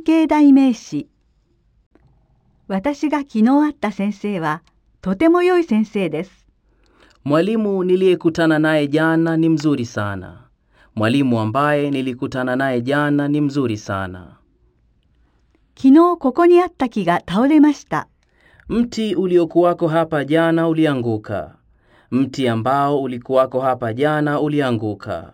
係代名詞。私が昨日会った先生はとても良い先生です。 Mwalimu niliyekutana naye jana ni mzuri sana. Mwalimu ambaye nilikutana naye jana ni mzuri sana. 昨日ここにあった木が倒れました。 Mti uliokuwako hapa jana ulianguka. Mti ambao ulikuwako hapa jana ulianguka.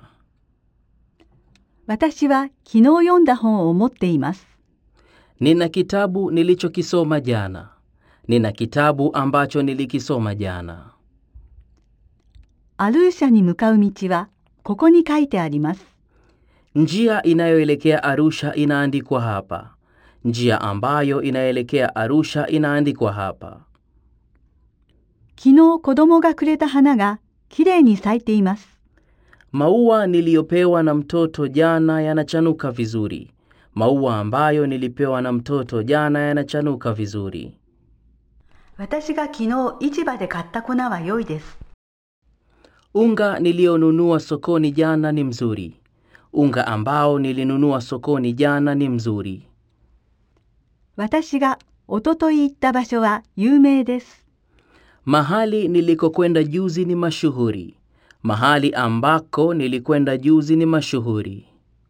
私は昨日読んだ本を持っています。 Nina kitabu nilichokisoma jana. Nina kitabu ambacho nilikisoma jana. アルーシャに向かう道はここに書いてあります。 Njia inayoelekea Arusha inaandikwa hapa. Njia ambayo inaelekea Arusha inaandikwa hapa. 昨日子供がくれた花がきれいに咲いています。 Maua niliyopewa na mtoto jana yanachanuka vizuri. Maua ambayo nilipewa na mtoto jana yanachanuka vizuri. 私が昨日市場で買った粉は良いです。 Unga nilionunua sokoni jana ni mzuri. Unga ambao nilinunua sokoni jana ni mzuri. 私がおととい行った場所は有名です。 Mahali nilikokwenda juzi ni mashuhuri. Mahali ambako nilikwenda juzi ni mashuhuri.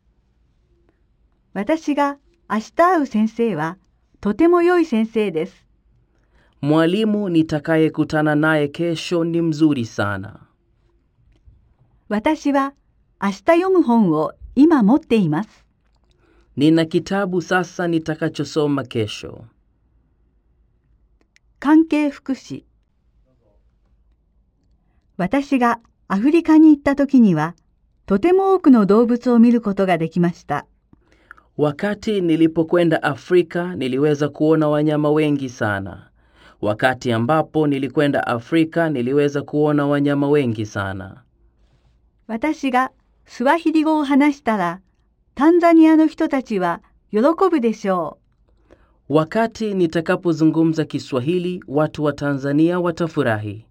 私が明日会う先生はとても良い先生です。 Mwalimu nitakayekutana naye kesho ni mzuri sana. 私は明日読む本を今持っています。 Nina kitabu sasa nitakachosoma kesho. 関係福祉私がアフリカに行った時にはとても多くの動物を見ることができました。 Wakati nilipokwenda Afrika niliweza kuona wanyama wengi sana. Wakati ambapo nilikwenda Afrika niliweza kuona wanyama wengi sana. 私がスワヒリ語を話したらタンザニアの人たちは喜ぶでしょう。 Wakati nitakapozungumza Kiswahili watu wa Tanzania watafurahi.